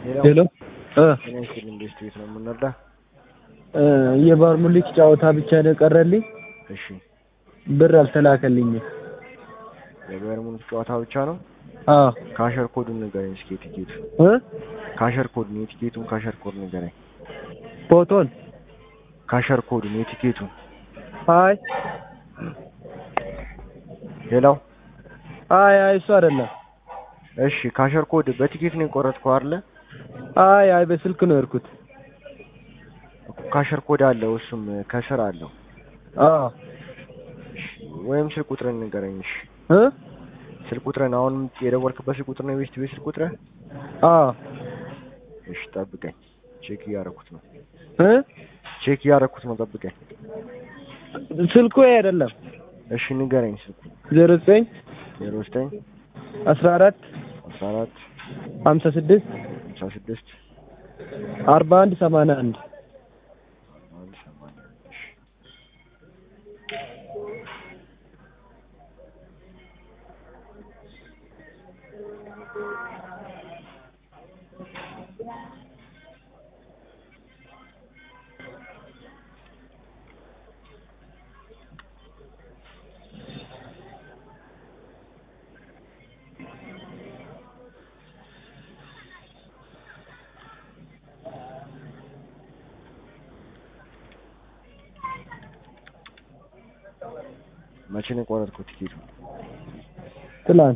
ሄሎ እ ጤና ይስጥልኝ ቤስት ቤት ነው የምንረዳ? እ የባርሙሊክ ጨዋታ ብቻ ነው የቀረልኝ። እሺ ብር አልተላከልኝም። የባየር ሙኒክ ጨዋታ ብቻ ነው? አዎ ካሸር ኮዱን ንገረኝ እስኪ የቲኬቱ እ ካሸር ኮዱን የቲኬቱን ካሸር ኮድ ንገረኝ። ፎቶን ካሸር ኮዱን የቲኬቱን አይ ሌላው አይ አይ እሱ አይደለም። እሺ ካሸር ኮድ በቲኬት ነው የቆረጥከው አይደለ? አይ አይ በስልክ ነው የሄድኩት። ካሸር ኮድ አለው እሱም ከስር አለው። አዎ እሺ ወይም ስልክ ቁጥርን ንገረኝ። እሺ እ ስልክ ቁጥርን አሁን የደወልክበት ስልክ ቁጥር ነው የቤስት ቤት ስልክ ቁጥር? አዎ እሺ ጠብቀኝ፣ ቼክ እያደረኩት ነው። እ ቼክ እያደረኩት ነው፣ ጠብቀኝ። ስልኩ ይሄ አይደለም። እሺ ንገረኝ ስልኩ ዜሮ ዘጠኝ ዜሮ ዘጠኝ አስራ አራት አስራ አራት ሀምሳ ስድስት ሃምሳ ስድስት አርባ አንድ ሰማንያ አንድ አንድ ሰማንያ እሺ መቼ ነው የቆረጥኩት ቲኬቱ? ትላንት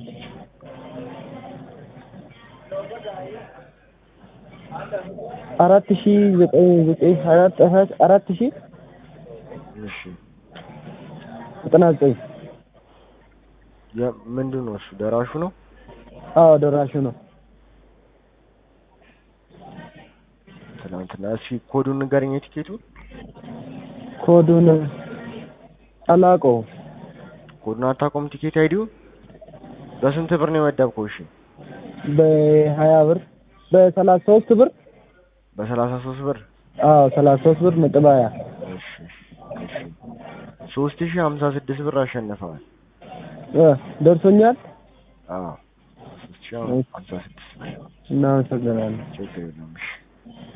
አራት ሺ ዘጠኝ ዘጠኝ አራት አራት አራት ሺ እሺ ዘጠና ዘጠኝ የ- ምንድን ነው እሱ ደራሹ ነው? አዎ ደራሹ ነው። ትናንትና እስኪ ኮዱን ንገረኝ የቲኬቱ ኮዱን አላውቀውም። ኮዱን አታውቀውም? ቲኬት አይዲው በስንት ብር ነው የመደብከው? እሺ በሀያ ብር በሰላሳ ሶስት ብር በሰላሳ ሶስት ብር አዎ ሰላሳ ሶስት ብር ነጥብ ሀያ እሺ እሺ ሶስት ሺህ ሀምሳ ስድስት ብር አሸንፈዋል። እ ደርሶኛል። አዎ ሶስት ሺህ ሀምሳ ስድስት ብር እናመሰግናለን። ችግር የለውም። እሺ